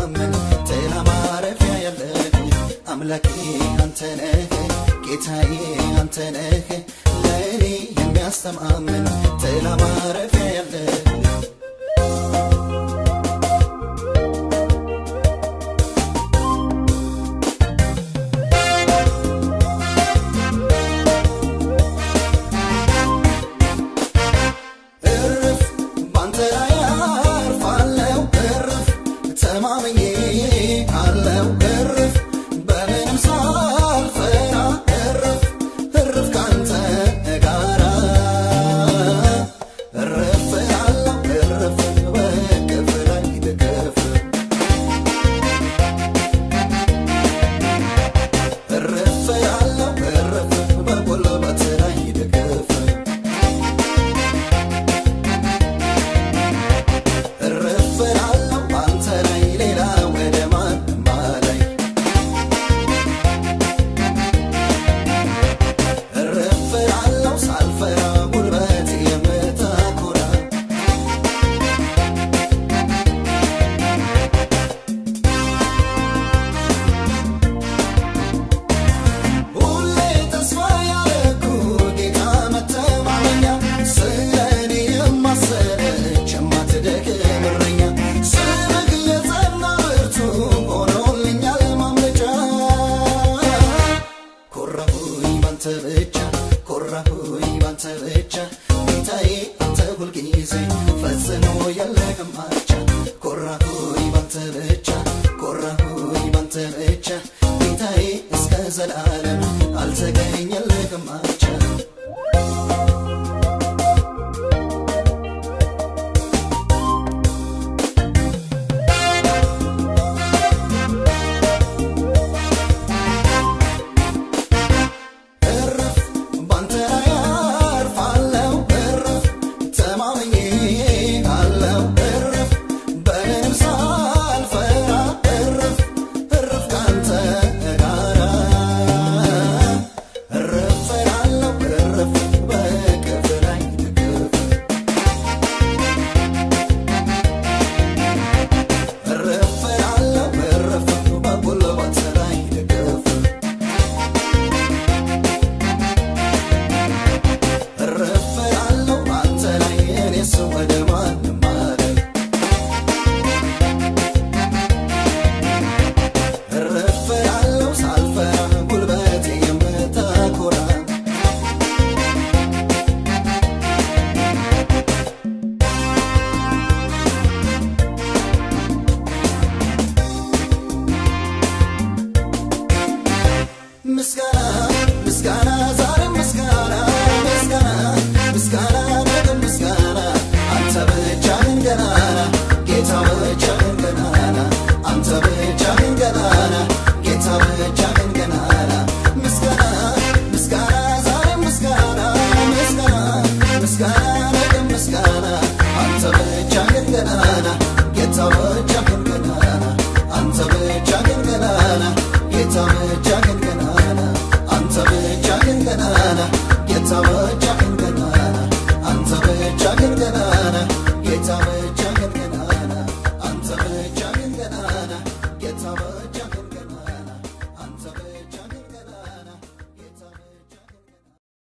የሚያስተማምን ጥላ ማረፊያ ያለህ አምላኬ አንተ ነህ ጌታዬ አንተ ነህ ለእኔ የሚያስተማምን ጥላ ማረፊያ ያለህ እርፍ ባንተ ላይ አርፋለሁ እርፍ ተማምኜ አለው እርፍ በምንም ሳልፈራ እርፍ እርፍ ካንተ ጋራ እርፍ አለው እርፍ በቅፍ ላይ ደገፍ እርፍ አለው እርፍ በጉልበት ላይ ደገፍ እርፍ እላለሁ አንተ ላይ ሌላ ወደ ማንም አላይ እርፍ እላለሁ ሳልፈራ ጉልበት የምታኮራ ሁሌ ተስፋ ያደረኩ ጌታ መተማመኛ ስለ እኔ የማሰለች የማትደክም እረኛ ስምህ የጸና ብርቱ ሆኖልኛል ማምለጫ ኮራሁኝ ባንተ ብቻ ኮራሁኝ ባንተ ብቻ ጌታዬ አንተ ሁልጊዜ ፈጽሞ የለህም አቻ ኮራሁኝ ባንተ ብቻ ኮራሁኝ ባንተ ብቻ ጌታዬ እስከ ዘላለም አልተገኘልህም አቻ እርፍ ባንተ ላይ አርፋለሁ እርፍ ተማምኜ አለው እርፍ በምንም ሳልፈራ እርፍ እርፍ ካንተ ጋራ እርፍ እላለሁ እርፍ በቅፍ ላይ ድግፍ እርፍ እላለሁ እርፍ በጉልበት ላይ ድግፍ እርፍ እላለሁ አንተ ላይ እኔስ ወደ ማንም አልል እርፍ እላለሁ ሳልፈራ ጉልበቴ የምታኮራ ምስጋና ምስጋና ዛሬ ምስጋና ምስጋና ምስጋና ነገም ምስጋና አንተ ብቻህን ገናና ጌታ ብቻህን ገናና አንተ ብቻህን ገናና ጌታ ብቻህን ገናና ምስጋና ምስጋና ዛሬ ምስጋና ምስጋና ምስጋና ነገም ምስጋና አንተ ብቻህን ገናና ጌታ ብቻህን ገናና አንተ ብቻህን ገናና ጌታ ብቻህን ገናና አንተ ብቻህን ገናና ጌታ ብቻ